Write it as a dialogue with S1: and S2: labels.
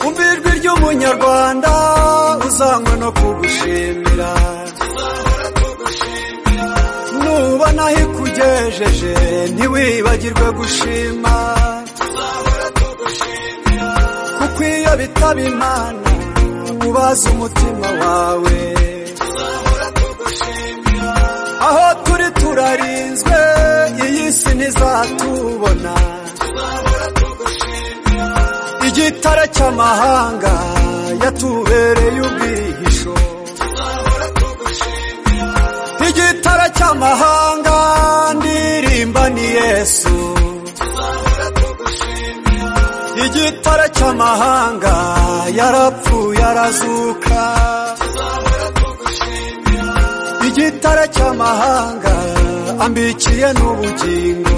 S1: umva ijwi ry'umunyarwanda uzanywe no kugushimira nubona aho ikugejeje ntiwibagirwe gushima kuko iyo bitaba imana ubaza umutima wawe aho turi turarinzwe iyi si ntizatubona igitare cy'amahanga yatubereye ubwihisho igitare cy'amahanga ndirimba ni yesu igitare cy'amahanga yarapfuye arazuka igitare cy'amahanga ambikiye n'ubugingo